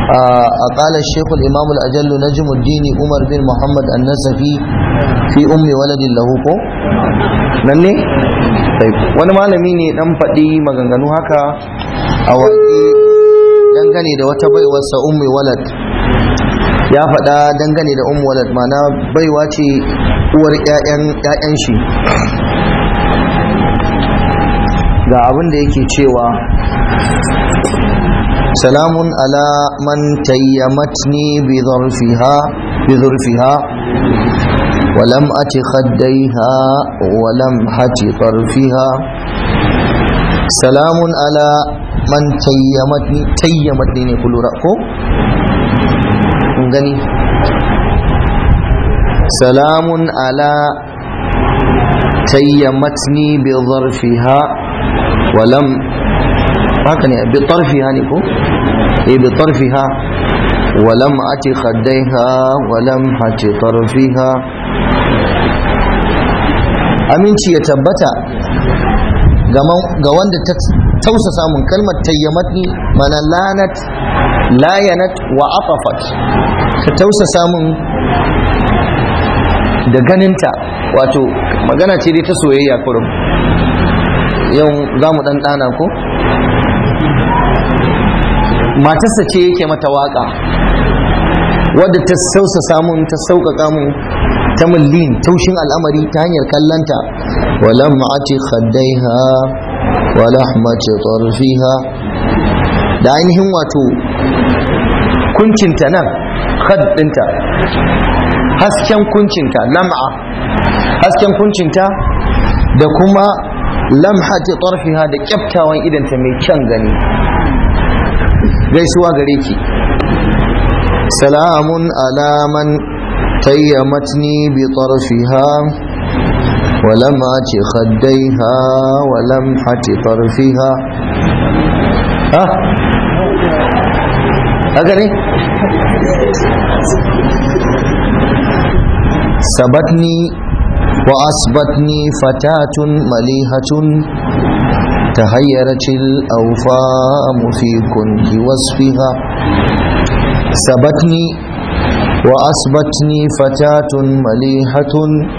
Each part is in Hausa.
قال الشيخ الإمام الأجل نجم الدين عمر بن محمد النسفي في أم ولد له ko nan ne wani malami ne dan faɗi maganganu haka a waƙe dangane da wata baiwarsa ummi walad ya faɗa dangane da ummi walad mana baiwa ce uwar 'ya'yan shi ga abin da yake cewa salamun ala man tayyamatni bi zarfiha bi zarfiha ولم أت خديها ولم حت طرفها سلام على من تيمتني تيمتني كل رأكو gani سلام على تيمتني بظرفها ولم هكذا بطرفها نكو إيه بطرفها ولم أت خديها ولم حت طرفها aminci ya tabbata ga wanda ta tausa samun kalmar tayyamatni mana lanat layanat wa afafat ta tausa samun da ganinta wato magana ce dai ta soyayya kurum yau za mu ɗan ɗana ko matarsa ce yake mata waka wadda ta sausa samun ta sauƙaƙa mun ta millin taushin al'amari ta hanyar kallanta walam ati khaddaiha wa lahmati tarfiha da ainihin wato kuncinta nan khad dinta hasken kuncinta lam'a hasken kuncinta da kuma lamhati tarfiha da kyaftawan idanta mai kyan gani gaisuwa gare ki salamun alaman تيمتني بطرفها ولمعة خديها ولمحة طرفها ها هكذا سبتني وأصبتني فتاة مليهة تهيرت الأوفام في كنه وصفها سبتني وأصبتني فتاة مليحة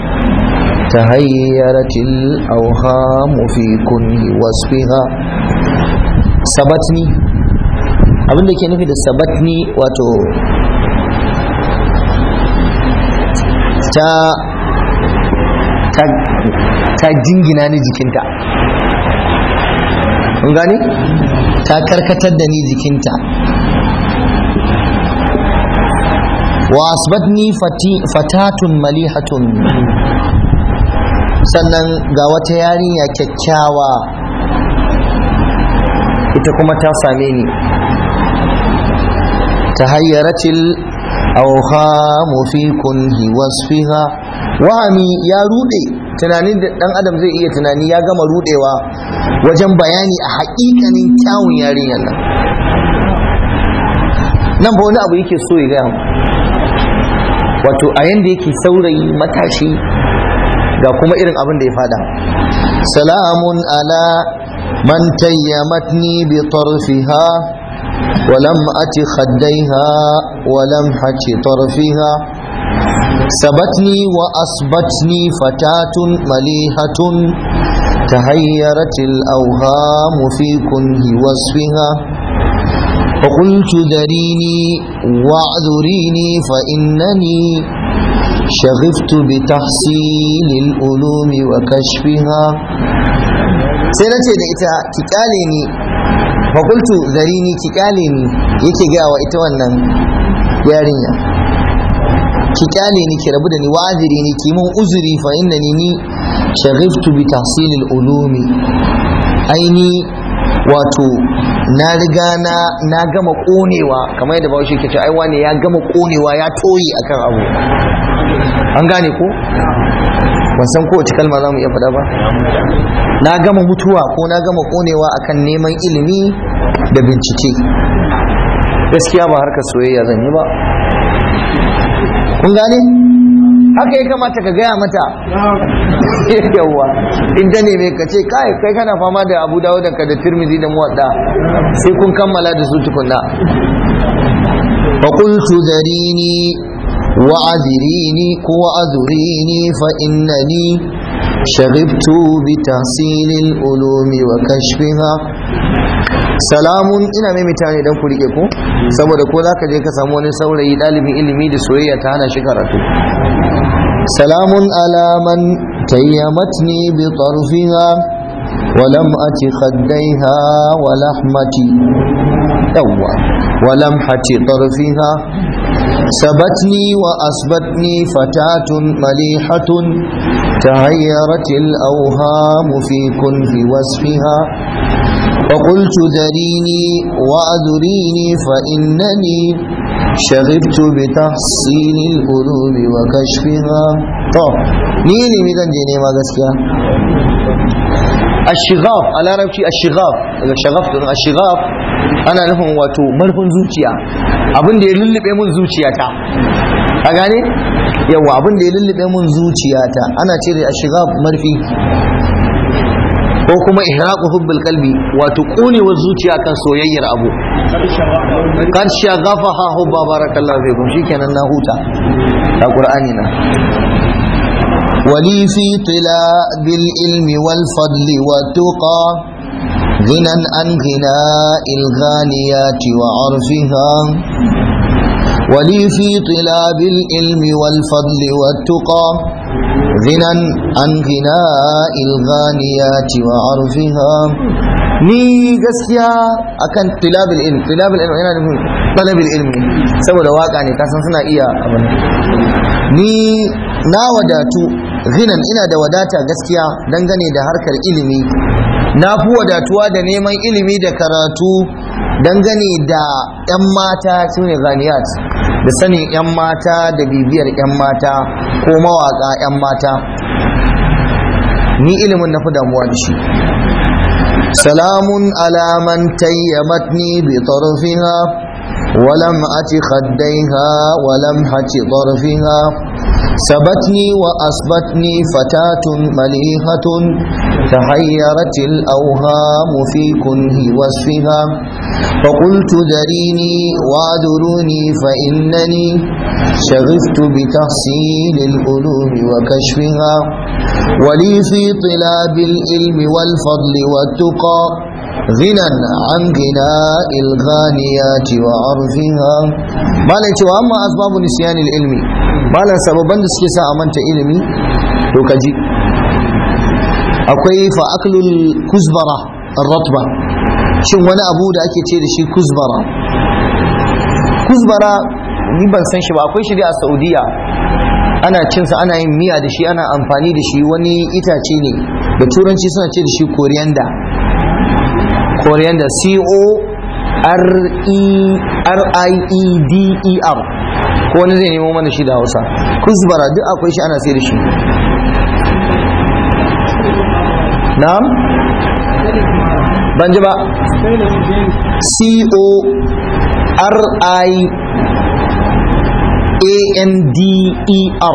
تهيرت الأوهام في كنه وصفها سبتني abin da ke nufi da sabatni wato ta ta jingina ni jikinta gani ta karkatar da ni jikinta wa asbatni fatatun malihatun sannan ga wata yarinya kyakkyawa ita kuma ta same ni ta hayyaratil awhamu fi kunhi wasfiha wahami ya rude tunanin da dan adam zai iya tunani ya gama rudewa wajen bayani a haƙiƙanin kyawun yarinyar nan nan ba wani abu yake so ya gaya mu wato a yanda yake saurayi matashi ga kuma irin abin da ya fada salamun ala man tayyamatni bi tarfiha ولم أت خديها ولم حك طرفها سبتني وأصبتني فتاة مليحة تهيرت الأوهام في كنه وصفها فقلت ذريني واعذريني فإنني شغفت بتحصيل العلوم وكشفها سنتي ita ki kyale ni fakultu zarini ki kyale ni yake gaya wa ita wannan yarinya ki kyale ni ki rabu da ni wa'aziri ni ki mun uzuri fa innani ni shaghiftu bi tahsilil ulumi aini wato na riga na na gama konewa kamar yadda bawo ke ce ai wane ya gama konewa ya toyi akan abu an gane ko ban san kowace kalma za mu iya faɗa ba na gama mutuwa ko na gama konewa akan neman ilimi da bincike gaskiya ba harkar soyayya zan yi ba kun gane haka ya kamata ka gaya mata yawwa in ta neme ka ce kai kai kana fama da abu dawo ka da tirmizi da muwadda sai kun kammala da su tukunna فقلت ذريني وعذريني وعذريني فإنني شغبت بتحصيل العلوم وكشفها salamun ina maimaita ne don ku rike ku saboda ko za ka je ka samu wani saurayi ɗalibin ilimi da soyayya ta hana shi karatu salamun alaman tayyamatni bi tarfiha ولم أت خديها ولحمتي يوا ولمحة طرفها سبتني وأسبتني فتاة مليحة تهيرت الأوهام في كنف وصفها فقلت ذريني وأذريني فإنني شغبت بتحصيل القلوب وكشفها طب نيني ميزان جيني ما gaskiya الشغاف على ربشي الشغاف الشغاف الشغاف ana nufin wato marfin zuciya abin da ya lullube mun zuciyata a gane yawa abin da ya lullube mun zuciyata ana cire a shiga marfi ko kuma ihraqu hubbil qalbi wato konewar zuciya kan soyayyar abu kan shagafaha hubba barakallahu fikum shikenan na huta a qur'ani na ولي في طلاب العلم والفضل والتقى غنى عن غناء الغانيات وعرفها ولي في طلاب العلم والفضل والتقى غنى عن غناء الغانيات وعرفها ni gaskiya akan tilabil ilm tilabil ilm yana nufin talabil ilmi saboda waka ne kasan suna iya abin ni na wadatu zinan ina da wadata gaskiya dangane da harkar ilimi na fi wadatuwa da neman ilimi da karatu dangane da 'yan mata su ne ghaniyat da sanin 'yan mata da bibiyar 'yan mata ko mawaka 'yan mata ni ilimin na fi damuwa da shi salamun alaman tayyamatni bi tarfiha ولم أت خديها ولم حت طرفها سبتني وأصبتني فتاة مليحة تحيرت الأوهام في كنه وصفها فقلت ذريني وادروني فإنني شغفت بتحصيل العلوم وكشفها ولي في طلاب العلم والفضل والتقى غنى عن غناء الغانيات وعرفها ما لا يتوى أما أسباب نسيان العلم ما لا سببا نسكي أمانت علمي وكجي akwai fa'aklul kuzbara ratba shin wani abu da ake ce da shi kuzbara kuzbara ni ban san shi ba akwai shi a saudiya ana cinsa ana yin miya da shi ana amfani da shi wani itace ne da turanci suna ce da shi coriander coriander c o r e r i e d e r ko wani zai nemo mana shi da hausa kuzbara duk akwai shi ana sai da shi na'am ban ji ba c o r i a n d e r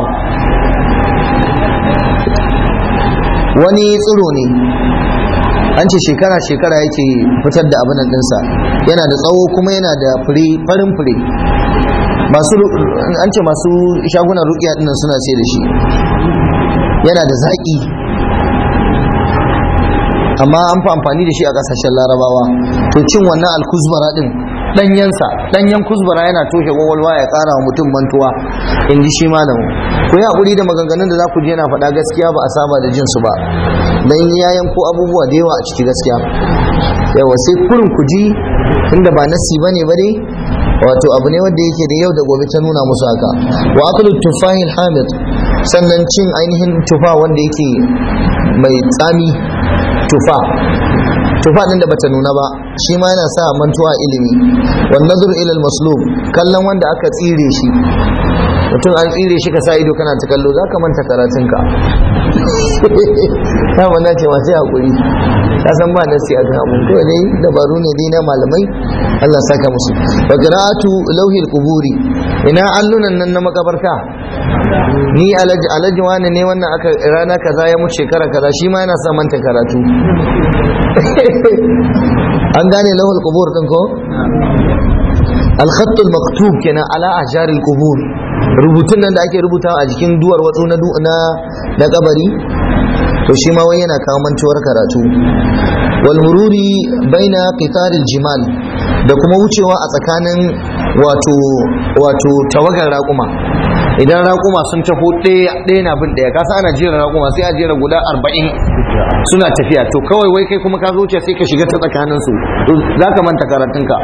wani tsiro ne an ce shekara-shekara yake fitar da abin ɗinsa yana da tsawo kuma yana da fure farin fure masu an ce masu shagunan rukiya dinnan suna sai da shi yana da zaƙi amma an fi amfani da shi a ƙasashen larabawa to cin wannan alkuzbara din ɗanyensa ɗanyen kuzbara yana toshe gwagwalwa ya ƙara wa mutum mantuwa in ji shi malamu ku yi haƙuri da maganganun da za ku je yana faɗa gaskiya ba a saba da jinsu ba dan ya yanko abubuwa da yawa a ciki gaskiya yawa sai kurin ku ji inda ba nasi ba ne ba dai wato abu ne wanda yake da yau da gobe ta nuna musu haka wa aklu tufahil hamid sannan cin ainihin tufa wanda yake mai tsami tufa tufa din da bata nuna ba shi ma yana sa mantuwa ilimi wan nazar ila al maslub kallon wanda aka tsire shi mutum an tsire shi ka sa ido kana ta kallo za ka manta karatunka ta mana ce masu haƙuri ka san ba nasi a kan abun kawai dai dabaru ne dai na malamai Allah saka musu wa qira'atu lauhil quburi ina allunan nan na makabarta ni alaji alaji wani ne wannan aka rana kaza ya mutu shekara kaza shi ma yana sa manta karatu an gane lauhul qubur din ko al-khattul maktub kenan ala ahjaril qubur rubutun nan da ake rubutawa a jikin duwar watsu na na kabari to shi ma wai yana kawo mantuwar karatu wal mururi baina qitaril jimal da kuma wucewa a tsakanin wato wato tawagar raƙuma idan raƙuma sun taho ɗaya na bin ɗaya kasa ana jera raƙuma sai a jera guda arba'in suna tafiya to kawai wai kai kuma ka zo sai ka shiga ta tsakanin su za ka manta karatunka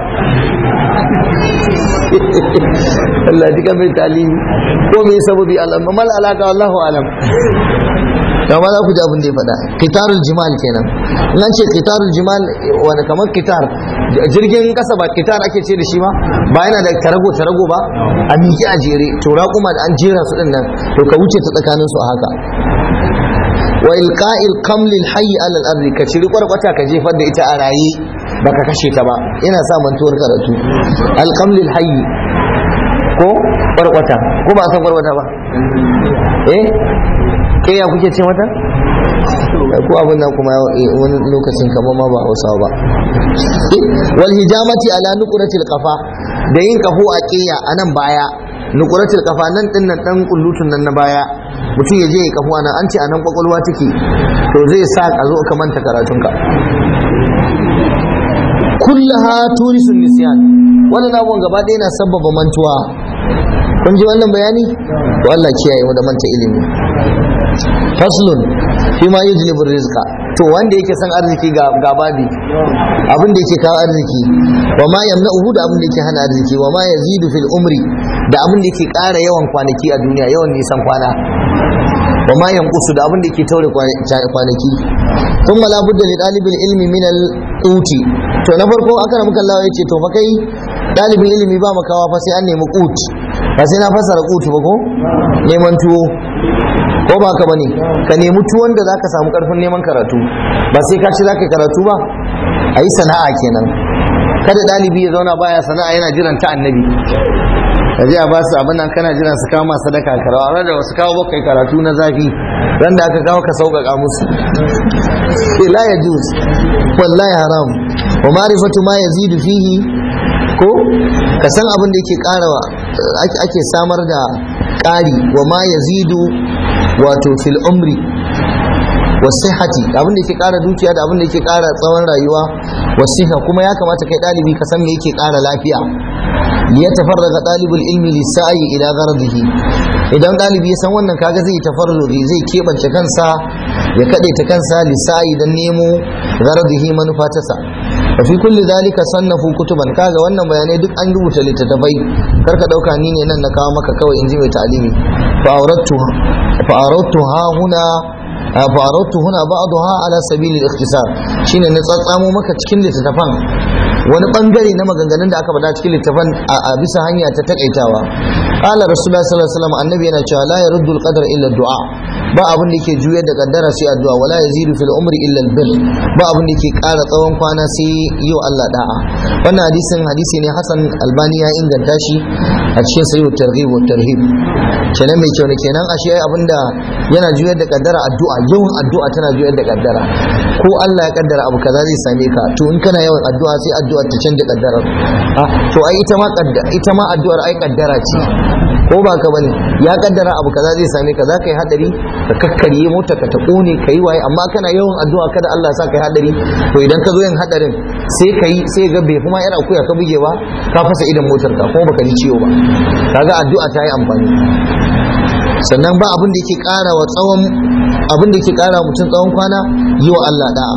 Allah ji kan mai talimi ko mai sababi Allah mal alaka wallahu alam kama za ku ji abin da ya faɗa kitarul jimal kenan in an ce kitarul jimal wani kamar kitar jirgin kasa ba kitar ake ce da shi ba ba yana da tarago tarago ba a miƙe a jere to raƙuma da an jera su din nan to ka wuce ta tsakanin su a haka wa ilqa'il qamlil hayy ala al-ardi ka ciri kwarkwata ka jefar da ita a raye baka kashe ta ba yana sa mantuwar karatu al-qamlil hayy ko kwarkwata ko ba san kwarkwata ba eh ke ya kuke ce mata ko abin nan kuma wani lokacin kamar ma ba hausawa ba wal hijamati ala nuqratil qafa da yin kafo a kiya a nan baya nuqratil qafa nan din nan dan kullutun nan na baya mutum ya je ya kafo nan an ce a nan kwakwalwa take to zai sa ka zo ka manta karatunka kullaha turisun nisyan wannan abubuwan gaba ɗaya na sabbaba mantuwa kun ji wannan bayani to Allah kiyaye mu da manta ilimi faslun fi ma yujlibu rizqa to wanda yake san arziki ga ga babi abin da yake kawo arziki wa ma yamna'uhu da abin da yake hana arziki wa ma yazidu fil umri da abin da yake ƙara yawan kwanaki a duniya yawan nisan kwana wa ma yanqusu da abin da yake taure kwanaki thumma la budda li talibil ilmi min al uti to na farko aka muka Allah ya ce to fa kai dalibin ilimi ba makawa fa sai an nemi qut ba sai na fassara qut ba ko neman tuwo ko ba ka bane ka nemi tuwon da zaka samu karfin neman karatu ba sai ka ci zaka karatu ba ayi sana'a kenan kada dalibi ya zauna baya sana'a yana jiran ta annabi ka je a ba su abin nan kana jiran su kawo masu sadaka karawa ran da wasu kawo bakai karatu na zafi ran da aka kawo ka sauƙaƙa musu la ya juz wallahi haram wa ma'rifatu ma yazidu fihi ko ka san abin da yake karawa ake samar da ƙari wa ma yazidu wato fil umri wasihati abin da yake kara dukiya da abin da yake kara tsawon rayuwa wasiha kuma ya kamata kai dalibi ka san me yake kara lafiya liyatafarraga dalibul ilmi lisa'i ila gharadihi idan dalibi ya san wannan kaga zai tafarrugi zai kebance kansa ya kadaita kansa lisa'i dan nemo gharadihi manufa ta sa wa fi kulli zalika sannafu kutuban kaga wannan bayanai duk an rubuta littattafai karka dauka ni ne nan na kawo maka kawai in ji mai ta'alimi fa aurattu fa aurattu ha huna فأردت هنا بعضها على سبيل الاختصار shine na tsatsamo maka cikin littattafan wani bangare na maganganun da aka faɗa cikin littattafan a bisa hanya ta takaitawa qala rasulullah sallallahu alaihi wasallam annabi yana cewa la yaruddu al-qadar illa du'a ba abin da yake juyar da kaddara sai addu'a wala yazidu fil umri illa al-bir ba abin da yake ƙara tsawon kwana sai yau Allah da'a wannan hadisin hadisi ne Hassan Albani ya inganta shi a cikin sahih targhib wa tarhib kenan mai kyau ne kenan ashe abinda yana juyar da kaddara addu'a yawan addu'a tana juyar da kaddara ko Allah ya kaddara abu kaza zai same ka to in kana yawan addu'a sai addu'a ta canja kaddara to ai ita ma ita ma addu'ar ai kaddara ce ko ba ka bane ya kaddara abu kaza zai same ka za ka yi hadari ka kakkarye mota ka ta kone ka yi waye amma kana yawan addu'a kada Allah ya sa ka yi hadari to idan ka zo yin hadarin sai ka yi sai ga bai kuma yar akuya ka bugewa ka fasa idan motar ka kuma baka ji ciwo ba kaga addu'a ta yi amfani sannan ba abin da yake kara wa tsawon abin da yake kara mutum tsawon kwana yi wa Allah da'a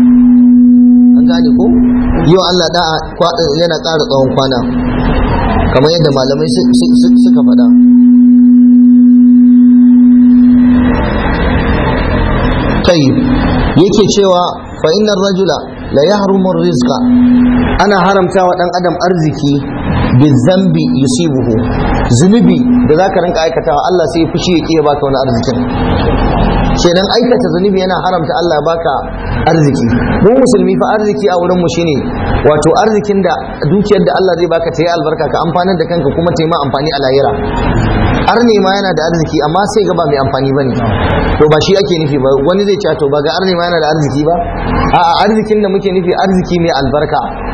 an gane ko yi wa Allah da'a yana kara tsawon kwana kamar yadda malamai suka faɗa tayyib yake cewa fa innar rajula la yahrumu rizqa ana haramta wa dan adam arziki bizambi yusibuhu zunubi da zaka rinka aikatawa Allah sai fushi ya kiya baka wani arzikin kenan aikata zunubi yana haramta Allah ya baka arziki mu musulmi fa arziki a wurin mu shine wato arzikin da dukiyar da Allah zai baka ta yi albarka ka amfanar da kanka kuma ta yi ma amfani a lahira arne ma yana da arziki amma sai ga ba mai amfani bane to ba shi ake nufi ba wani zai ce to ba ga arne ma yana da arziki ba a'a arzikin da muke nufi arziki mai albarka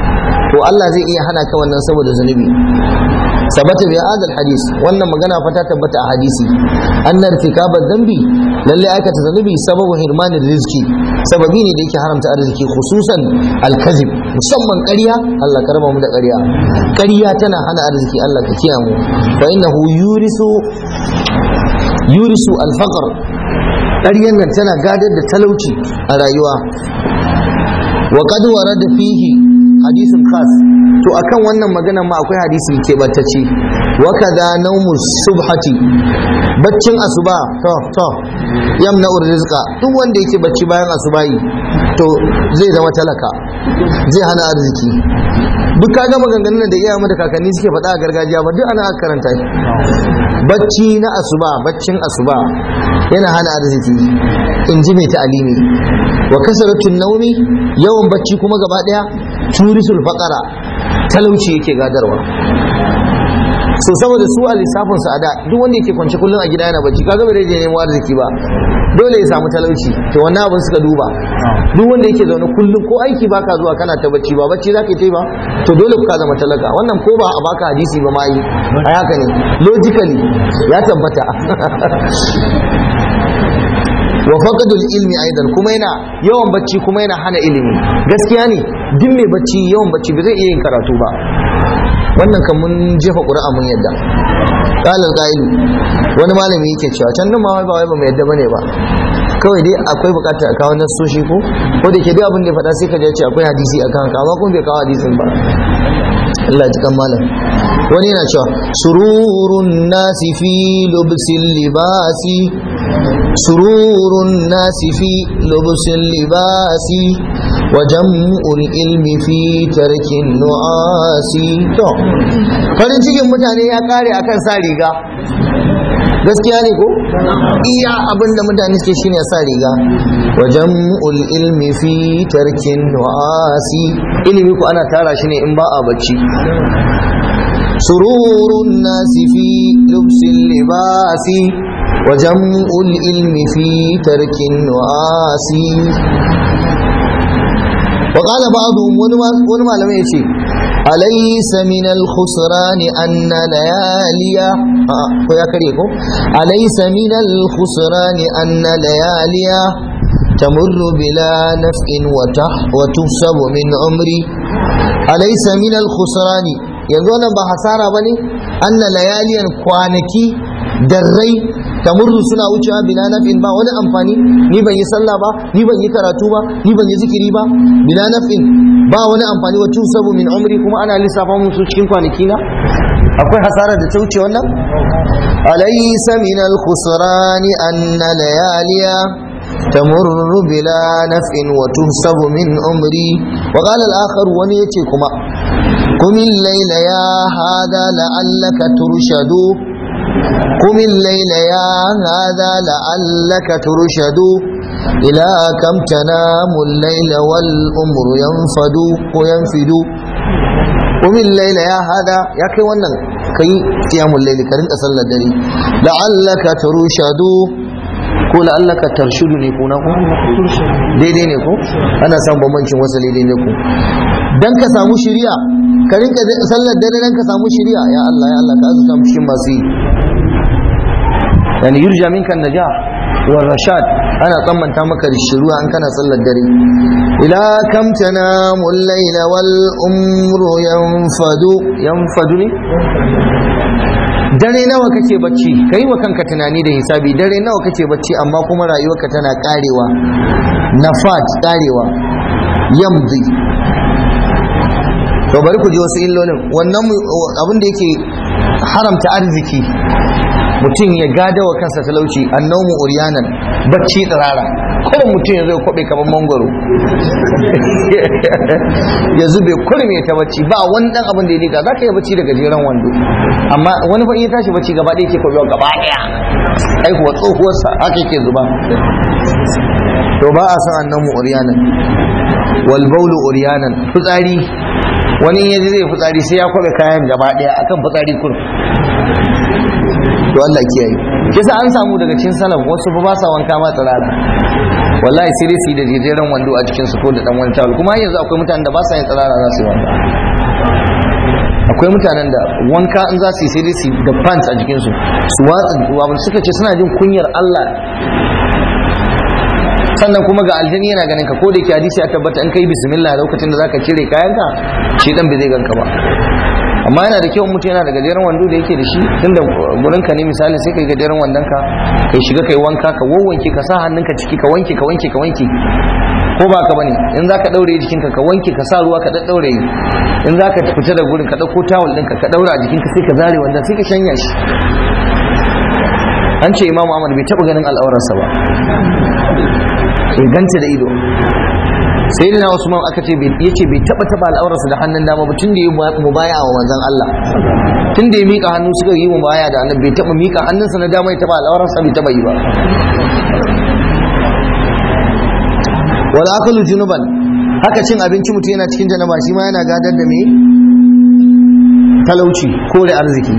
to Allah zai iya hana ka wannan saboda zunubi sabata bi hadal hadis wannan magana fa ta tabbata a hadisi annar tikabar dambi lalle aikata zunubi sababu hirmanin rizki sababi ne da yake haramta arziki khususan alkazib musamman ƙarya Allah ka raba mu da ƙarya ƙarya tana hana arziki Allah ka kiyaye mu fa innahu yurisu yurisu alfaqr ƙaryan nan tana gadar da talauci a rayuwa wa qad warada fihi hadisin khas to akan wannan maganar ma akwai hadisi ke battace wa kaza naumu subhati baccin asuba to to yamna rizqa duk wanda yake bacci bayan asubayi to zai zama talaka zai hana arziki duk kaga maganganun da iyayenmu da kakanni suke faɗa a gargajiya ba duk ana karanta bacci na asuba baccin asuba yana hana arziki in ji mai ta'alimi wa kasaratun naumi yawan bacci kuma gaba daya turisul faqara talauci yake gadarwa so saboda su a lissafin su a da duk wanda yake kwance kullum a gida yana bacci kaga bai je nemo arziki ba dole ya samu talauci to wannan abin suka duba duk wanda yake zaune kullum ko aiki baka zuwa kana ta bacci ba bacci zaka yi ba to dole ka zama talaka wannan ko ba a baka hadisi ba ma yi a haka ne logically ya tabbata wa faqadul ilmi aidan kuma yana yawan bacci kuma yana hana ilimi gaskiya ne duk mai bacci yawan bacci ba zai iya yin karatu ba wannan kan mun jefa ƙura'a mun yadda qala al wani malami yake cewa can nan ma ba wai ba mu yadda bane ba kawai dai akwai bukata a kawo nasoshi ko ko da ke duk abin da ya faɗa sai ka je ce akwai hadisi akan haka amma kuma bai kawo hadisin ba Allah ya ji kan malam wani yana cewa sururun nasi fi lubsil libasi sururun nasi fi lubsil libasi wa jam'ul ilmi fi tarkin nu'asi to farin cikin mutane ya kare akan sa riga gaskiya ne ko iya abin da mutane suke shine sa riga wa jam'ul ilmi fi tarkin nu'asi ilimi ko ana tara shi ne in ba a bacci sururun nasi fi lubsil libasi wa jam'ul ilmi fi tarkin nu'asi وقال بعضهم ونما لم يشي أليس من الخسران أن لياليا آه يا كريكو أليس من الخسران أن لياليا تمر بلا نفع وتح وتحسب من عمري أليس من الخسران يقول بحسارة بني أن لياليا كوانكي دري tamurru suna wucewa bila naf'in ba wani amfani ni ban yi sallah ba ni ban yi karatu ba ni ban yi zikiri ba bila naf'in ba wani amfani wa sabu min umri kuma ana lissafa musu cikin kwanaki na akwai hasara da ta wuce wannan alaysa min al-khusran anna layaliya تمر بلا نفع وتنسب من عمري وقال الآخر ونيتي كما قم الليل يا هذا لعلك ترشد قم الليل يا هذا لعلك ترشد إلى كم تنام الليل والأمر ينفد وينفد قم الليل يا هذا يا كي ونن كي قيام الليل كرنت أصلى الدري لعلك ترشد ko la'allaka tarshudu ne ko na ko daidai ne ko ana samun bambancin wasu daidai ne ko dan ka samu shiriya ka rinka sallar dare dan ka samu shiriya ya Allah ya Allah ka azuta mu cikin masu yi yani yurja minka najah wa rashad ana tsammanta maka da shiruwa an kana sallar dare ila kam tanamu al-layla wal umru yanfadu yanfadu ne dare nawa kake bacci kai wa kanka tunani da hisabi dare nawa kake bacci amma kuma rayuwarka tana karewa nafat karewa yamdi to bari ku ji wasu illolin wannan abin da yake haramta arziki mutum ya gada wa kansa talauci annaumu uryanan bacci tsirara kuma mutum ya zai kwabe kamar mangwaro ya zube kurum ya ta bacci ba wani dan abin da ya diga za ka yi bacci da gajeren wando amma wani fa iya tashi bacci gaba ɗaya ke kwabewa gaba ɗaya ai kuwa tsohuwarsa haka yake zuba to ba a san annaumu uryanan wal baulu uryanan fitsari wani ya zai fitsari sai ya kwabe kayan gaba ɗaya akan fitsari kurum to Allah kiyaye kisa an samu daga cikin salaf wasu ba sa wanka ma tsirara wallahi sai dai su yi da jejeren wando a cikin su ko da dan wani tawul kuma yanzu akwai mutanen da ba sa yin tsirara za su yi wanka akwai mutanen da wanka in za su yi sai dai su da pants a jikinsu su watsa suka ce suna jin kunyar Allah sannan kuma ga aljani yana ganin ka ko da yake hadisi ya tabbata in kai bismillah lokacin da zaka cire kayanka shi dan bai zai ganka ba amma yana da kyau mutum yana da gajeren wando da yake da shi tunda gurin ka ne misali sai kai gajeren wandon ka kai shiga kai wanka ka wawwanke ka sa hannunka ciki ka wanke ka wanke ka wanke ko ba ka bane in zaka daure jikinka ka wanke ka sa ruwa ka daddaure in zaka fita da gurin ka dauko tawul ɗinka ka daura a jikinka sai ka zare wanda sai ka shanya shi an ce imamu ahmad bai taba ganin al'aurarsa ba ya ganta da ido sai da usman aka ce ya ce bai taba taba al'aurarsa da hannun dama ba tun da ya mubaya wa manzon Allah tun da ya mika hannu suka yi mubaya da annabi bai taba mika hannunsa na dama ya taba al'aurarsa bai taba yi ba wal akulu junuban haka cin abinci mutum yana cikin janaba shi ma yana gadar da me talauci ko da arziki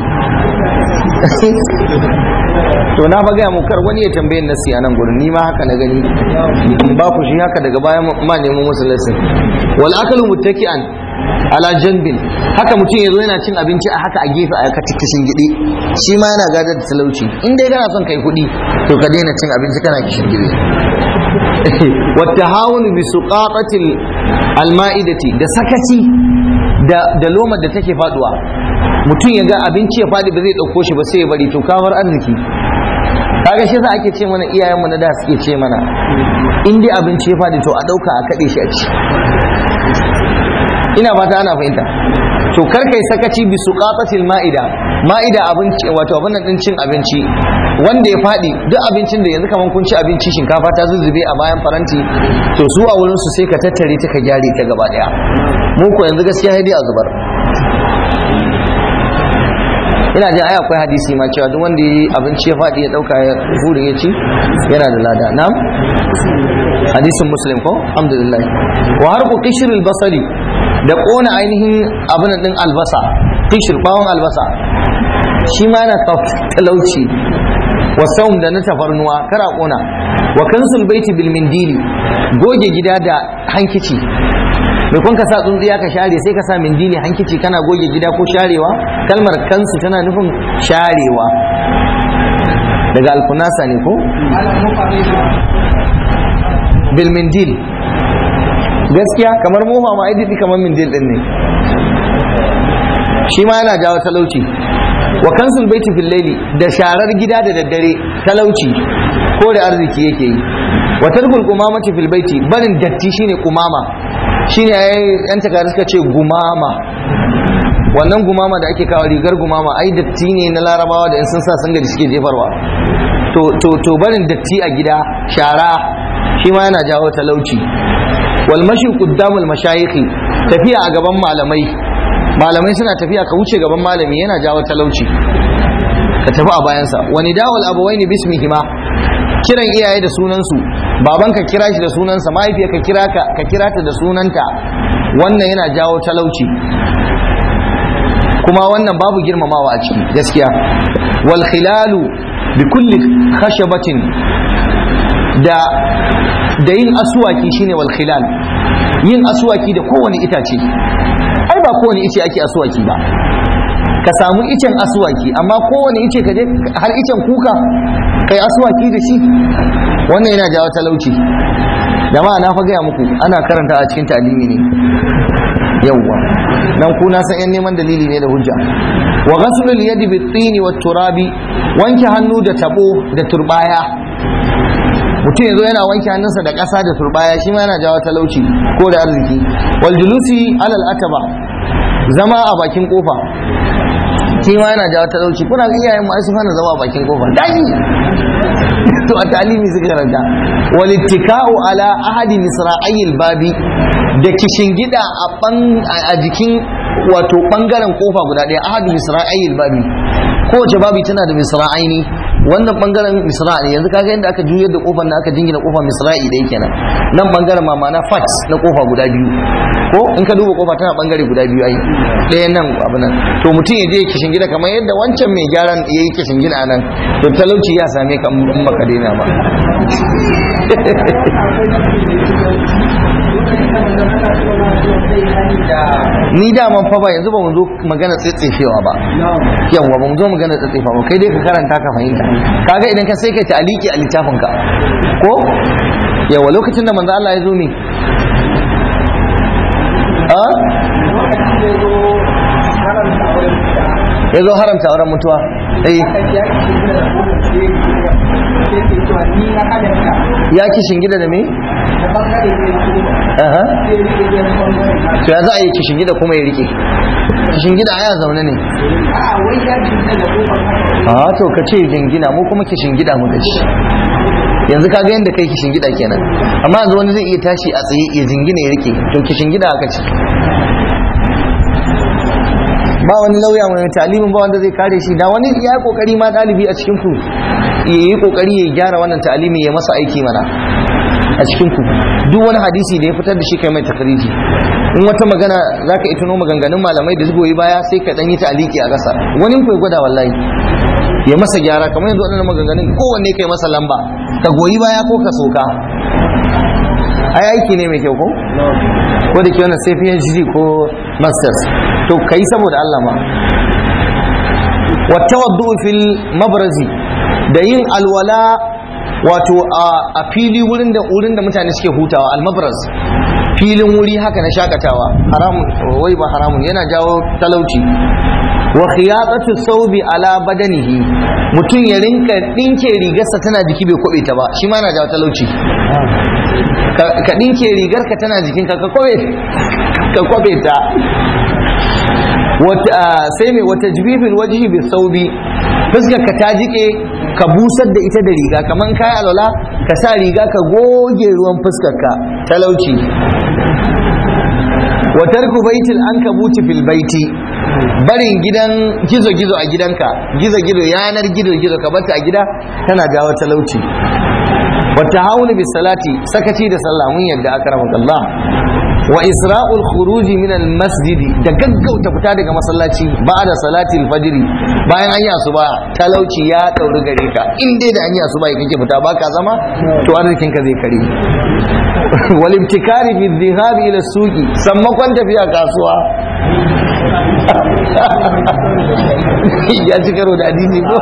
to na fa gaya mu kar wani ya tambaye nasi a nan gurin ni ma haka na gani in ba ku shi haka daga bayan ma nemo musu lesson wal akalu muttaki'an ala janbin haka mutum yazo yana cin abinci a haka a gefe a ka kishin gidi shi ma yana gadar da talauci in dai kana son kai kuɗi to ka daina cin abinci kana kishin gidi والتهاون بسقاطة المائدة da sakaci da da lomar da take faduwa mutum ya ga abinci ya fadi ba zai dauko shi ba sai ya bari to kawar arziki kaga shi za ake ce mana iyayenmu na da suke ce mana in dai abinci ya fadi to a dauka a kade shi a ci ina fata ana fahimta to kar kai sakaci bi suqatatil ma'ida ma'ida abinci wato abin nan din cin abinci wanda ya fadi duk abincin da yanzu kaman kun ci abinci shinkafa ta zuzzube a bayan faranti to su a wurin su sai ka tattare ta ka gyare ta gaba daya mu ko yanzu gaskiya sai dai a zubar ina jin ai akwai hadisi ma cewa duk wanda yi abinci ya faɗi ya ɗauka ya hurin ya ci yana da lada na'am hadisin muslim ko alhamdulillah wa harku qishr al-basari da kona ainihin abin din albasa qishr bawon albasa shi ma yana talauci wa saum da na tafarnuwa kara kona wa kansul baiti bil mindili goge gida da hankici mai kun ka sa tsuntsiya ka share sai ka sa mindili hankici kana goge gida ko sharewa kalmar kansu tana nufin sharewa daga alkunasa ne ko bil mindil gaskiya kamar mofa ma aidi kamar mindil din ne shi ma yana jawo talauci wa kansul baiti fil laili da sharar gida da daddare talauci ko da arziki yake yi wa tarkul qumamati fil baiti barin datti shine qumama shine yan takari suka ce gumama wannan gumama da ake kawo rigar gumama ai datti ne na larabawa da in sun sa sun suke jefarwa to to to barin datti a gida shara shi ma yana jawo talauci wal mashi qaddamul mashayikhi tafiya a gaban malamai malamai suna tafiya ka wuce gaban malami yana jawo talauci ka tafi a bayansa wani dawal abawaini bismihima kiran iyaye da sunansu baban ka kira shi da sunansa mahaifiya ka kira ka ka kira ta da sunanta wannan yana jawo talauci kuma wannan babu girmamawa a ciki gaskiya wal khilalu bi kulli khashabatin da da yin aswaki shine wal khilal yin aswaki da kowane itace ai ba kowane ice ake aswaki ba ka samu icen aswaki amma kowane ice ka je har icen kuka kai aswaki da shi wannan yana jawo talauci jama'a na fa gaya muku ana karanta a cikin talimi ne yawwa nan ku na san yan neman dalili ne da hujja wa ghaslul yadi bit tini wat turabi wanke hannu da tabo da turbaya mutum yanzu yana wanke hannunsa da ƙasa da turbaya shi ma yana jawo talauci ko da arziki wal julusi alal ataba zama a bakin kofa shi ma yana jawo talauci kuna ga iyayen mu ai sun hana zama a bakin kofa dai to a talimi suka karanta wal ittika'u ala ahadi misra'ayil babi da kishin gida a jikin wato bangaren kofa guda ɗaya ahadu misra'ayil babi kowace babi tana da misra'aini wannan bangaren misra ne yanzu kaga yadda aka juyar da kofar da aka jingina kofa misra'i da yake nan nan bangaren ma ma'ana fat na kofa guda biyu ko in ka duba kofa tana bangare guda biyu ai ɗaya nan abu nan to mutum ya je kishin gida kamar yadda wancan mai gyaran ya yi kishin gida nan to talauci ya same ka in baka daina ba ni daman fa ba yanzu ba mu zo magana tsitsefewa ba yawa ba mu zo magana tsitsefewa ba kai dai ka karanta ka fahimta kaga idan ka sai kai ta aliki a littafin ka ko yawa lokacin da manzo Allah ya zo ne a ya zo haramta auren mutuwa eh ya kishin gida da me aha to ya za a yi kishin gida kuma ya rike kishin gida ya zaune ne a to ka ce jingina mu kuma kishin gida mu ci yanzu ka ga yadda kai kishin gida kenan amma yanzu wani zai iya tashi a tsaye ya jingina ya rike to kishin gida aka ce ba wani lauya mai talimin ba wanda zai kare shi da wani ya yi kokari ma dalibi a cikin ku ya yi kokari ya gyara wannan talimi ya masa aiki mana a cikin ku duk wani hadisi da ya fitar da shi kai mai takariji in wata magana za ka ituno maganganun malamai da goyi baya sai ka dan yi taliki a ƙasa wani ku gwada wallahi ya masa gyara kamar yanzu waɗannan maganganun kowanne kai masa lamba ka goyi baya ko ka soka ai aiki ne mai kyau ko ko da ke wannan sai PhD ko masters to kai saboda Allah ma wattawaddu fil mabrazi da yin alwala wato a fili wurin da wurin da mutane suke hutawa almabraz filin wuri haka na shakatawa haramun wai ba haramun yana jawo talauci wa khiyatatu thawbi ala badanihi mutum ya rinka dinke rigarsa tana jiki bai kwabe ta ba shi ma yana jawo talauci ka dinke rigarka tana jikinka ka kwabe ka kwabe ta sai mai wata jibifin wajihi bi saubi fuskar ka ta jike ka busar da ita da riga kamar kayi alwala ka sa riga ka goge ruwan fuskar ka talauci wa tarku baitil ankabuti fil baiti barin gidan gizo-gizo a gidanka gizo-gizo yanar gizo-gizo ka bata a gida tana jawo talauci wata haulu bis salati sakaci da sallah mun yadda akramaka Allah wa isra'ul khuruji min al masjidi da gaggauta fita daga masallaci ba'da salati al fajr bayan an yi asuba talauci ya dauri gare ka in dai da an yi asuba kake fita baka zama to arzikin ka zai kare wal ibtikari fi dhihab ila suqi sammakon tafiya kasuwa ya ci karo da hadisi ko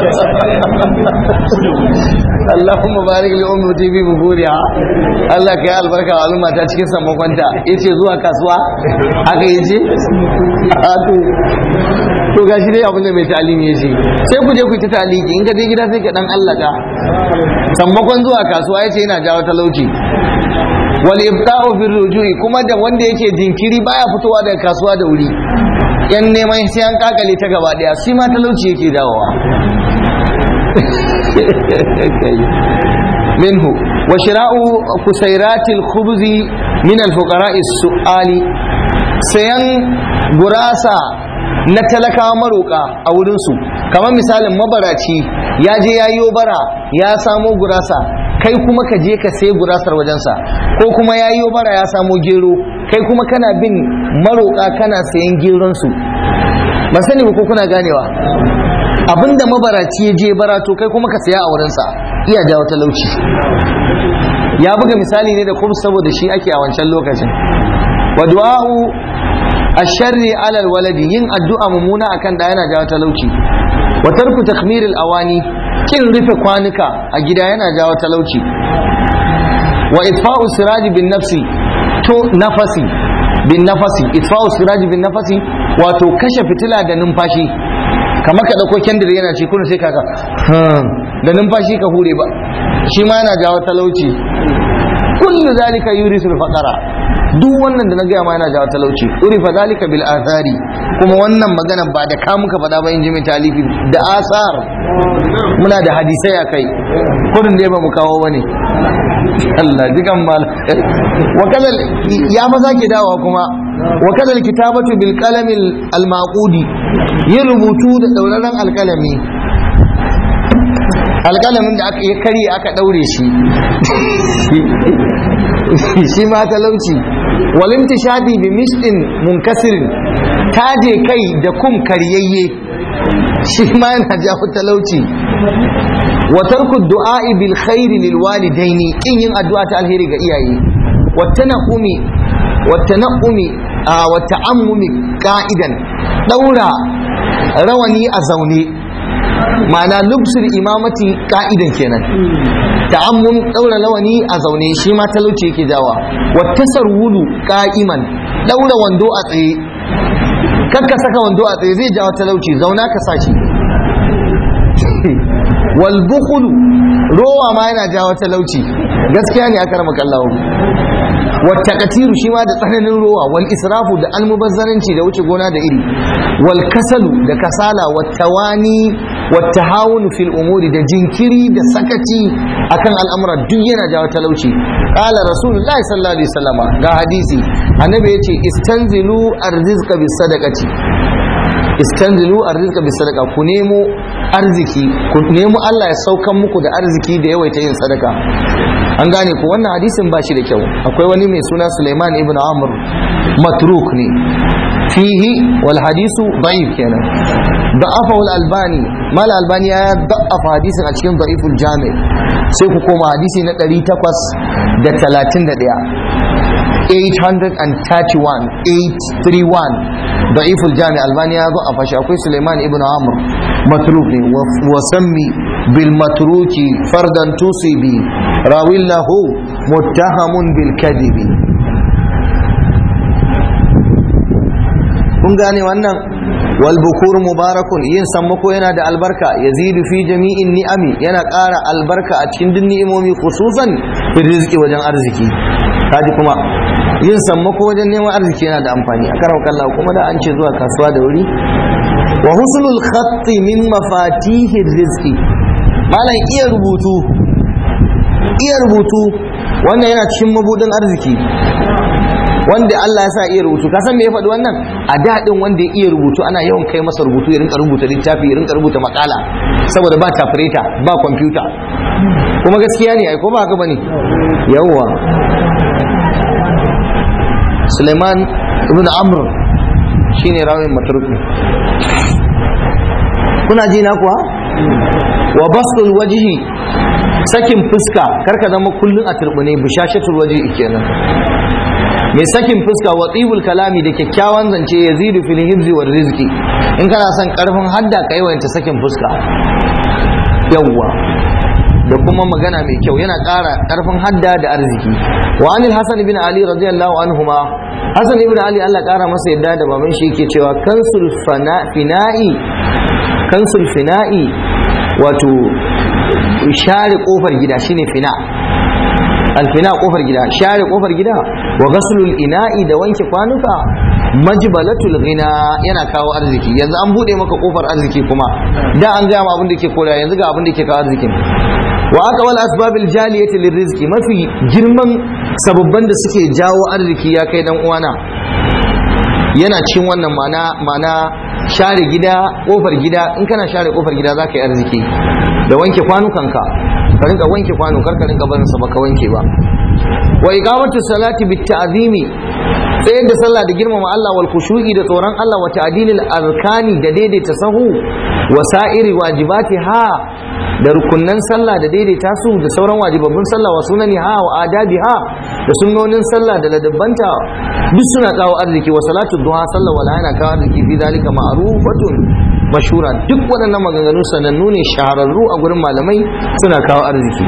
Allahumma barik li ummati bi buburiha Allah ka yi albarka wa al'umma ta cikin sammakonta yace zuwa kasuwa haka yace to to gashi dai abin da mai talimi yace sai ku je ku ta taliki in ka je gida sai ka dan allaka sammakon zuwa kasuwa yace yana jawo talauci wal ibta'u fi rujui kuma da wanda yake jinkiri baya fitowa daga kasuwa da wuri yan neman sai an kakale ta gaba daya shi ma talauci yake dawowa منه وشراء كسيرات الخبز من الفقراء السؤال سيان غراسة na talakawa maroka a wurinsu kamar misalin mabaraci ya je ya yi bara ya samo gurasa kai kuma ka je ka sai gurasar wajensa ko kuma ya yi bara ya samo gero kai kuma kana bin maroka kana sayan geronsu ba sani ba ko kuna ganewa abinda mabaraci ya je barato kai kuma ka saya a wurinsa iya jawo talauci ya buga misali ne da kuma saboda shi ake a wancan lokacin wa du'a'u asharri alal waladi yin addu'a mummuna akan da yana jawo talauci wa tarku takmir awani kin rufe kwanuka a gida yana jawo talauci wa itfa'u siraji bin nafsi to nafasi bin nafasi itfa'u siraji bin nafasi wato kashe fitila da numfashi kamar ka dauko kendir yana ci kuna sai kaka da numfashi ka hure ba shi ma yana jawo talauci kullu zalika yurisul faqara duk wannan da na gaya ma yana jawo talauci urifa zalika bil athari kuma wannan magana ba da ka muka faɗa ba in ji mai talifi da asar muna da hadisai a kai kudin da ba mu kawo wani Allah jikan mal wa kadal ya fa sake dawa kuma wa kadal kitabatu bil qalami al maqudi yin rubutu da dauraron alkalami alkalamin da aka yi kari aka daure shi shi ma talauci walimti shadi bi mistin munkasirin taje kai da kum karyayye shi ma yana jawo talauci wa tarku du'a'i bil khairi lil walidaini kin yin addu'a ta alheri ga iyaye wa tanaqumi wata na'umi a wata ammumi ka'idan daura rawani a zaune ma'ana lubsul imamati ka'idan kenan ta'ammum daura rawani a zaune shi ma talauci yake jawa wata sarwulu ka'iman daura wando a tsaye kakka saka wando a tsaye zai jawo talauci zauna ka sa shi wal bukhulu rowa ma yana jawo talauci gaskiya ne aka rama kallahu wata katiru shi ma da tsananin rowa wal israfu da almubazzaranci da wuce gona da iri wal kasalu da kasala wata wani wata hawunu fil umuri da jinkiri da sakaci akan al'amura duk yana jawo talauci qala rasulullahi sallallahu alaihi wasallam ga hadisi annabi yace istanzilu arzizqa bis sadaqati istanzilu arzika bi sadaka ku nemo arziki ku nemo Allah ya saukan muku da arziki da yawaita yin sadaka an gane ku wannan hadisin ba shi da kyau akwai wani mai suna Sulaiman ibn Amr matruk ne fihi wal hadisu da'if kenan da'afa wal albani mal albani ya da'afa hadisin a cikin da'iful jami sai ku koma hadisi na 831 831 831 ضعيف الجامع البانيا ضعف akwai سليمان ابن عمرو متروك وسمي بالمتروك فردا تصيبي راوي له متهم بالكذب kun gane wannan wal bukur mubarakun yin sammako yana da albarka yazidu fi jami'in ni'ami yana ƙara albarka a cikin duk ni'imomi khususan fi rizqi wajen arziki kaji kuma yin sammako wajen neman arziki yana da amfani a karar kalla kuma da an ce zuwa kasuwa da wuri wa husnul khatti min mafatihir rizqi malam iya rubutu iya rubutu wannan yana cikin mabudin arziki wanda Allah ya sa iya rubutu ka san me ya faɗi wannan a daɗin wanda ya iya rubutu ana yawan kai masa rubutu ya rinka rubuta littafi ya rinka rubuta makala saboda ba tafireta ba kwamfuta kuma gaskiya ne ai ko ba haka bane yawwa Suleiman ibn Amr shine rawin matruki kuna ji na kuwa wa basul wajhi sakin fuska karka zama kullun a turbune bishashatul wajhi kenan mai sakin fuska wa tsibul kalami da kyakkyawan zance ya zidu fil hibzi war rizqi in kana son karfin hadda ka yawanta sakin fuska yawwa da kuma magana mai kyau yana ƙara ƙarfin hadda da arziki wa anil hasan ibn ali radiyallahu anhuma hasan ibn ali Allah ƙara masa yadda da baban shi yake cewa kansul fina'i kansul fina'i wato share kofar gida shine fina alfina kofar gida share kofar gida wa ghaslul ina'i da wanke kwanuka majbalatul ghina yana kawo arziki yanzu an bude maka kofar arziki kuma da an gaya ma abin da ke kora yanzu ga abin da ke kawo arzikin wa aka wal asbabil jaliyati lirizqi mafi girman sababban da suke jawo arziki ya kai dan uwana yana cin wannan mana mana share gida kofar gida in kana share kofar gida zaka yi arziki da wanke kwanukanka ka rinka wanke kwano kar ka rinka barin sa baka wanke ba wa iqamatu salati bit ta'zimi tsayar da sallah da girmama Allah wal khushu'i da tsoron Allah wa ta'dilil arkani da daidaita sahu wa sa'iri wajibati ha da rukunnan sallah da daidaita su da sauran wajibabbun sallah wa sunani ha wa adabi ha da sunnonin sallah da ladabbanta duk suna kawo arziki wa salatu duha sallah wala yana kawo arziki fi zalika ma'rufatun mashura duk waɗannan maganganu sanannu ne shahararru a gurin malamai suna kawo arziki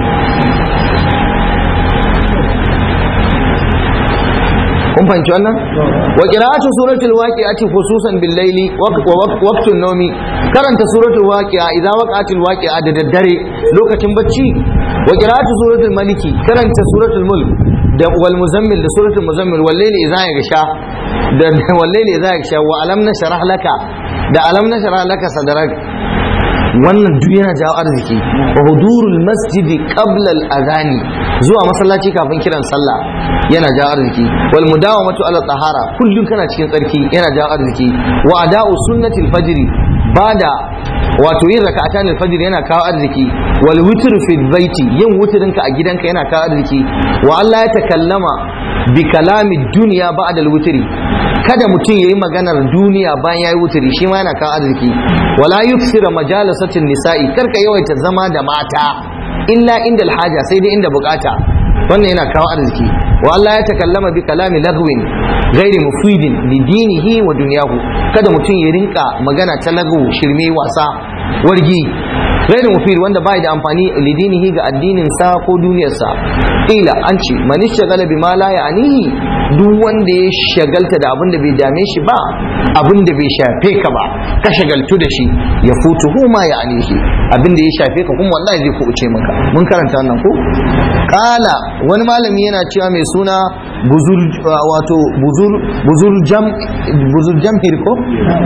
kun fahimci wannan wa qira'atu suratul waqi'ati khususan bil layli wa waqtun nawmi karanta suratul waqi'a idza waqa'atil waqi'a da daddare lokacin bacci wa qira'atu suratul maliki karanta suratul mulk da wal muzammil da suratul muzammil wal layli idza yaghsha da wal layli idza yaghsha wa alam nashrah laka da alam nashrah laka sadrak wannan duk yana jawo arziki wa hudurul masjidi qabla al adhani zuwa masallaci kafin kiran sallah yana jawo arziki wal mudawamatu ala tahara kullum kana cikin tsarki yana jawo arziki wa ada'u sunnatil fajr bada wato yin raka'atan al-fajr yana kawo arziki wal witr fi baiti yin wutrinka a gidanka yana kawo arziki wa Allah ya takallama bi kalami dunya ba'da al-witri kada mutum yayi maganar duniya bayan yayi wutri shi ma yana kawo arziki wala yuksira majalasatin nisa'i karka yawaita zama da mata illa inda haja sai dai inda bukata wannan yana kawo arziki wa Allah ya takallama bi kalami lagwin ghairi mufidin li dinihi wa dunyahu kada mutum ya rinka magana ta lagwu shirme wasa wargi ghairi mufid wanda bai da amfani li dinihi ga addinin sa ko duniyar sa ila an ce man shagala bima la ya'nihi duk wanda ya shagalta da abin da bai dame shi ba abin da bai shafe ka ba ka shagaltu da shi ya futu ma ya'nihi abin da ya shafe ka kuma wallahi zai kuɓuce maka mun karanta wannan ko kala wani malami yana cewa mai suna buzur wato buzur buzur jam buzur jamhir ko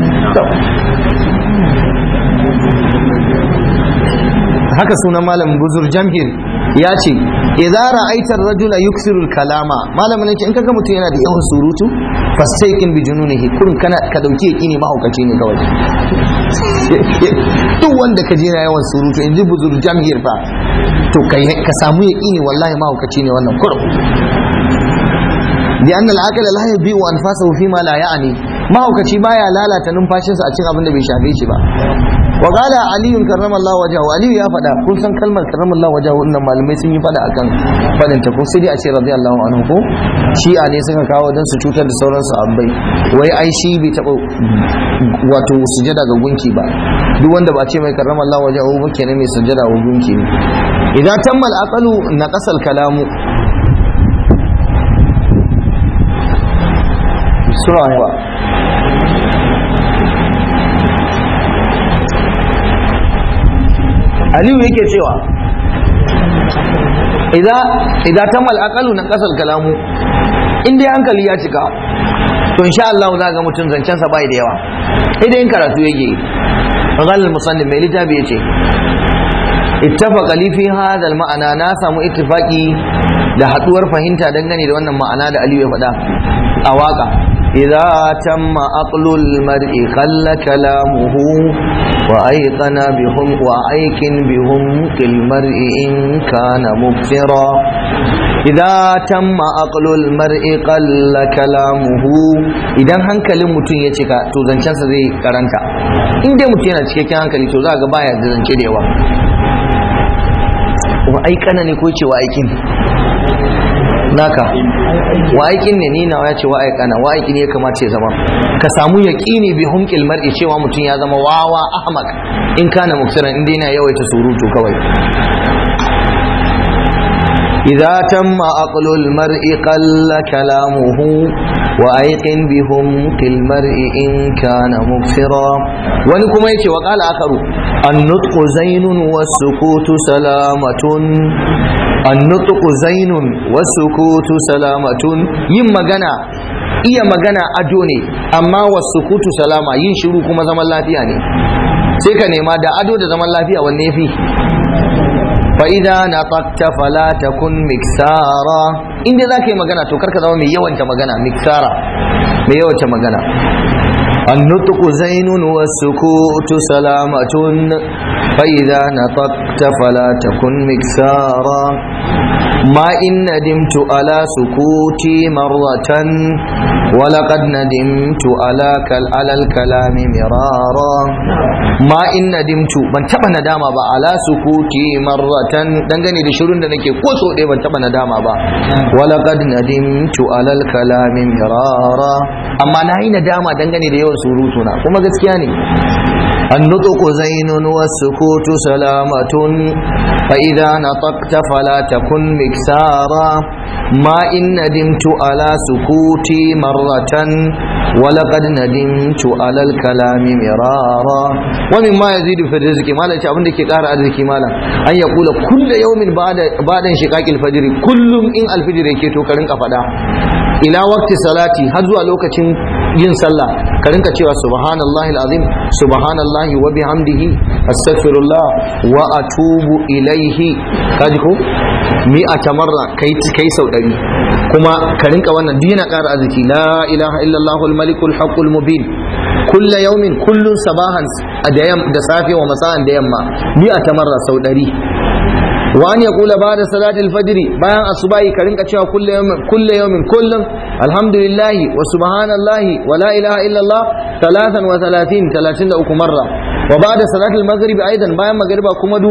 haka sunan malam buzur jamhir ya ce idza ra'aita ar-rajula yuksiru al-kalama malamin in kaga mutum yana da yawan surutu fastaikin bi jununihi kurin kana ka dauki yaki ne mahaukaci ne kawai duk wanda ka je na yawan surutu in ji buzur jamhir fa to ka samu yaki ne wallahi mahaukaci ne wannan kurum bi anna al-aqla la yabi'u anfasahu fi ma la ya'ni mahaukaci baya lalata numfashinsa a cikin abin da bai shafe shi ba wa qala ali karramallahu wajhahu ali ya faɗa kun san kalmar karramallahu wajhahu innan malamai sun yi faɗa akan faɗin ta ko sai dai a ce radiyallahu anhu ko shi'a ne suka kawo dan su cutar da sauran sahabbai wai ai shi bai taɓa wato sujada ga gunki ba duk wanda ba ce mai karramallahu wajhahu ba kenan mai sujada ga gunki ne idan tammal aqalu naqasal kalamu sura aliyu yake cewa idan tammal aqalu na kasal kalamu in dai hankali ya cika to insha Allah za ga mutum zancen sa bai da yawa idan in karatu yake qala al-musannif mai littafi yace ittafaqa li fi hadha al-ma'ana na samu ittifaqi da haduwar fahimta dangane da wannan ma'ana da Aliyu ya faɗa a waka إذا تم عقل المرء قل كلامه وأيقن بهم وأيقن بهم كالمرء إن كان مبصرا إذا تم عقل المرء قل كلامه idan hankalin mutum ya cika to zancensa zai karanta in dai mutum yana cikakken hankali to za ga baya da zance da yawa wa aikana ne ko ce wa aikin naka wa aikin ne ni nawa ya ce wa aikana wa aiki ne ya kamata ya zama ka samu yaqini bi humqil mar'i cewa mutum ya zama wawa ahmak in kana muksiran inda yana yawaita surutu kawai إذا تم عقل المرء قل كلامه وأيقن بهم كالمرء إن كان مبصرا ونكم يتي وقال آخر النطق زين والسكوت سلامة النطق زين والسكوت سلامة يم مغنى iya magana ado ne amma wasu kutu salama yin shiru kuma zaman lafiya ne sai ka nema da ado da zaman lafiya wanne fi فإذا نطقت فلا تكن مكسارا inda za ka yi magana to karka zama mai yawanta magana miksara mai yawanta magana النطق زين والسكوت سلامة فإذا نطقت فلا تكن مكسارا ما إن ندمت على سكوتي مرة ولقد ندمت على كل على الكلام مرارا ما إن ندمت من تبا ندامة با على سكوتي مرة دنگني da shirin da nake ko so ban taba nadama ba walaqad nadimtu ala al-kalam mirara amma nayi nadama dangane da yawan surutu na kuma gaskiya ne النطق زين والسكوت سلامة فإذا نطقت فلا تكن مكسارا ما إن ندمت على سكوتي مرة ولقد ندمت على الكلام مرارا ومما يزيد في الرزق ما لا تعبون لك قار الرزق مالا أن يقول كل يوم بعد بعد انشقاق الفجر كل إن الفجر يكيتو كرنك فدا ila waqti salati har zuwa lokacin yin sallah ka rinka cewa subhanallahi alazim subhanallahi wa bihamdihi astaghfirullah wa atubu ilaihi kaji ko mi a tamarra kai kai sau dari kuma ka rinka wannan duk yana ƙara arziki la ilaha illallah almalikul haqqul mubin kulla yaumin kullun sabahan da safe wa masa'an da yamma mi a tamarra sau dari وأن يقول بعد صلاة الفجر بيان الصباح كرنك تشوى كل يوم كل يوم كل الحمد لله وسبحان الله ولا إله إلا الله ثلاثا وثلاثين ثلاثين أكو مرة وبعد صلاة المغرب أيضا بيان مغرب كمدو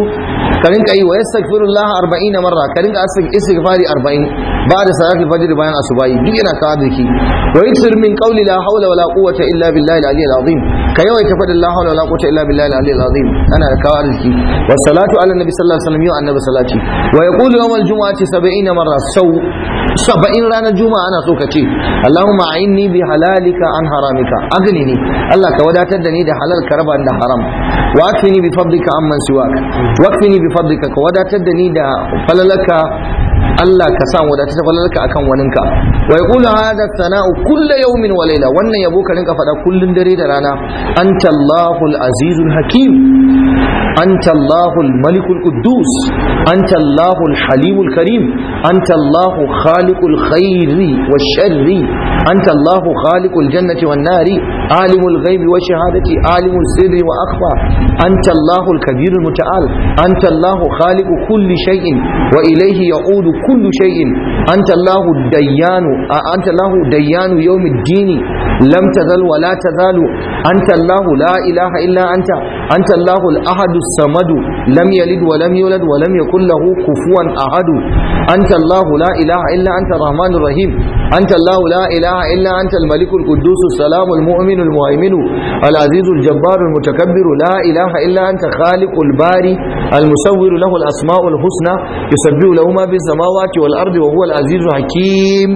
ka rinka yi wa yastaghfirullah 40 marra ka rinka istighfari 40 ba da salatul fajr bayan asubahi duk yana kawo ziki wa yaksir min qawli la hawla wala quwwata illa billahi al-aliyyil azim ka yawaita fadin la hawla wala quwwata illa billahi al-aliyyil azim ana da kawo ziki wa salatu ala nabi sallallahu alaihi wasallam yau annabi salati wa yaqulu yawm al-jum'ati 70 marra sau saba'in ranar juma'a ana so ka ce Allahumma a'inni bi halalika an haramika agni ni Allah ka wadatar da ni da halal ka raba da haram wa akfini bi fadlika amman siwak wa akfini bi fadlika ka wadatar da ni da falalaka Allah ka sa wadata ta falalka akan waninka wa yaqulu hadha sana'u kullu yawmin wa layla wannan yabo ka rinka faɗa kullun dare da rana anta Allahul azizul hakim anta Allahul malikul quddus anta Allahul halimul karim anta Allahu khaliqul khairi wash sharri anta Allahu khaliqul jannati wan nari alimul ghaibi wash shahadati alimul sirri wa akhfa anta Allahul kabirul muta'al anta Allahu khaliqu kulli shay'in wa ilayhi ya'udu كل شيء أنت الله الديان أنت الله ديان يوم الدين لم تزل ولا تزال أنت الله لا إله إلا أنت أنت الله الأحد الصمد لم يلد ولم يولد ولم يكن له كفوا أحد أنت الله لا إله إلا أنت الرحمن الرحيم أنت الله لا إله إلا أنت الملك القدوس السلام المؤمن المهيمن العزيز الجبار المتكبر لا إله إلا أنت خالق الباري المصور له الأسماء الحسنى يسبح له ما في السماوات والأرض وهو العزيز الحكيم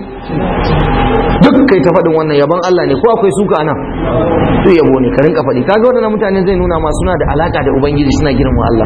duk kai ta faɗin wannan yabon Allah ne ko akwai suka anan duk yabo ne ka rinka faɗi kaga waɗannan mutane zai nuna ma suna da alaka da ubangiji suna girma Allah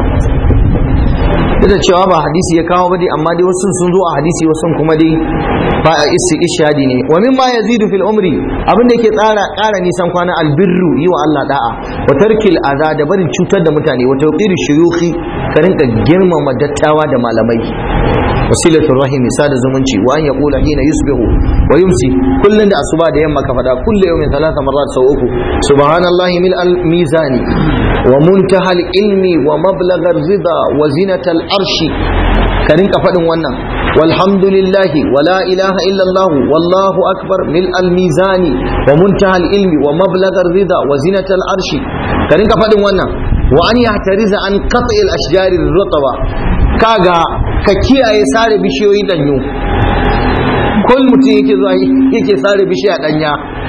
duk da cewa ba hadisi ya kawo ba dai amma dai wasu sun zo a hadisi wasu kuma dai ba a isi ishadi ne wa mimma yazidu fil umri abin da yake tsara ƙara nisan kwana albirru yi wa Allah da'a wa tarkil aza da barin cutar da mutane wa tawqiri shuyukhi ka rinka girmama dattawa da malamai wasilatul rahim sada zumunci wa an yaqula hina yusbihu wa yumsi kullun da asuba da yamma ka fada kullu yawmin thalatha marrat sau uku subhanallahi mil al mizani wa muntaha al ilmi wa mablagha ar rida wa zinata al arshi ka rinka fadin wannan walhamdulillahi wa la ilaha illa allah wallahu akbar mil al mizani wa muntaha al ilmi wa mablagha ar rida wa zinata al arshi ka rinka fadin wannan wa an yahtariza an qat'i al ashjari ar rutaba kaga ka kiyaye sare bishiyoyi danyu kul mutum yake zuwa yake sare bishiya danya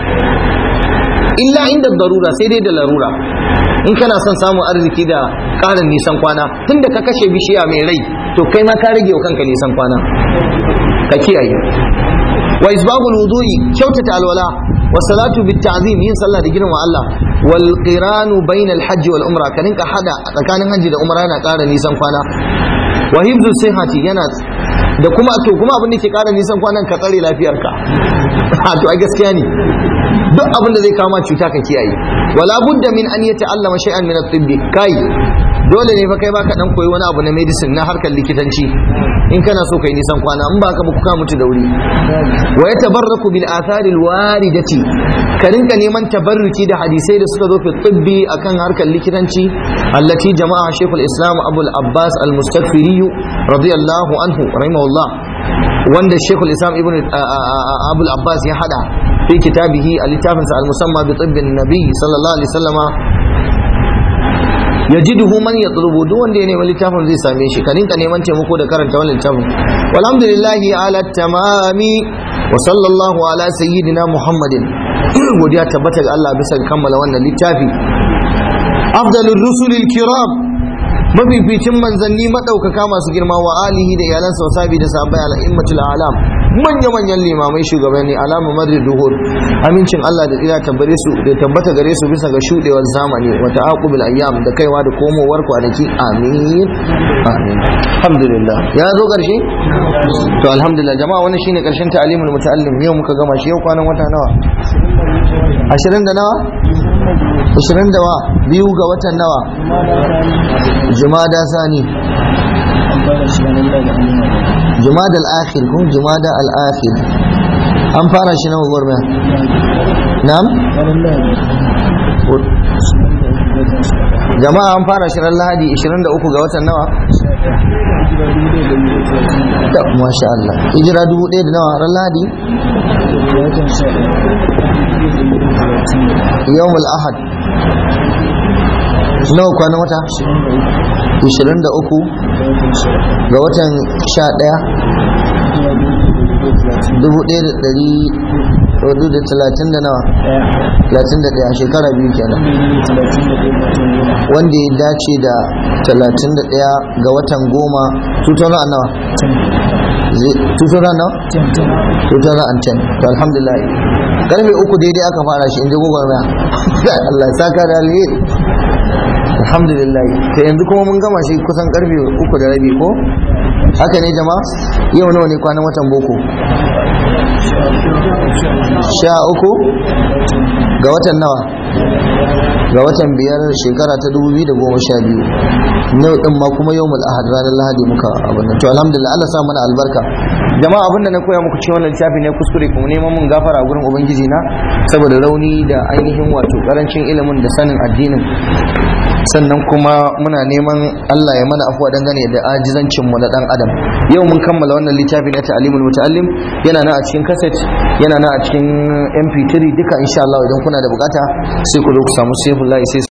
illa inda darura sai dai da larura in kana son samun arziki da ƙarin nisan kwana tunda ka kashe bishiya mai rai to kai ma ka rage wa kanka nisan kwana ka kiyaye wa isbagul wudu'i kyautata alwala wa salatu bit ta'zim yin sallah da girma Allah wal qiranu bainal hajj wal umra ka rinka hada tsakanin hajji da umra yana ƙara nisan kwana wa hibzu sihhati yana da kuma to kuma abin da ke ƙara nisan kwanan ka tsare lafiyarka to a gaskiya ne duk abin da zai kama cuta ka kiyaye wala budda min an yata'allama shay'an min at-tibb kai dole ne fa kai baka dan koyi wani abu na medicine na harkar likitanci in kana so kai nisan kwana in ba ka ba ka mutu da wuri wa yatabarraku bil athari al waridati ka rinka neman tabarruki da hadisai da suka zo fi tibbi akan harkar likitanci allati jama'a shaykhul islam abul abbas al mustaghfiri radiyallahu anhu rahimahullah wanda shaykhul islam ibn abul abbas ya hada fi kitabihi a littafinsa al musamma bi tibbin nabi sallallahu alaihi wasallama yajiduhu man yatlubu duk wanda ya nemi littafin zai same shi ka rinka neman taimako da karanta wannan littafin walhamdulillahi ala tamami wa sallallahu ala sayyidina muhammadin godiya tabbata ga Allah bisa kammala wannan littafi afdalur rusulil kiram mafificin manzanni madaukaka masu girma wa alihi da iyalansa wa sabi da sahabbai al'immatul alam manya manyan limamai shugabanni alama madrid duhur amincin Allah da tsira tabbare su da tabbata gare su bisa ga shudewar zamani wa ta'aqubil ayyam da kaiwa da komowar kwanaki amin amin alhamdulillah ya zo karshe to alhamdulillah jama'a wannan shine karshen ta'alimul muta'allim yau muka gama shi yau kwanan wata nawa 20 da nawa 20 da wa biyu ga watan nawa jumada sani jumada al-akhir kun jumada al-akhir an fara shi na gwagwarmaya na'am jama'a an fara shi ran lahadi 23 ga watan nawa da masha Allah hijira dubu ɗaya da nawa ran lahadi yawmul ahad nawa kwanan wata 23 ga watan 11 da talatin da nawa talatin da ɗaya shekara biyu kenan wanda ya dace da talatin da ɗaya ga watan goma 2000 nawa 2000 nawa 2010 to alhamdulillah karfe uku daidai aka fara shi inda gogon na Allah saka da alheri alhamdulillah to yanzu kuma mun gama shi kusan karfe uku da rabi ko haka ne jama'a yau nawa ne kwanan watan boko sha uku ga watan nawa ga watan biyar shekara ta dubu biyu da goma sha biyu yau din ma kuma yau ahad ranar lahadi muka abin nan to alhamdulillah Allah sa mana albarka jama'a abin da na koya muku cikin wannan littafi ne kuskure kuma neman mun gafara gurin ubangiji na saboda rauni da ainihin wato karancin ilimin da sanin addinin sannan kuma muna neman Allah ya mana afuwa dangane da ajizancin mu na dan adam yau mun kammala wannan littafi na ta'limul muta'allim yana nan a cikin cassette yana nan a cikin mp3 duka insha Allah idan kuna da bukata sai ku zo ku samu safe sai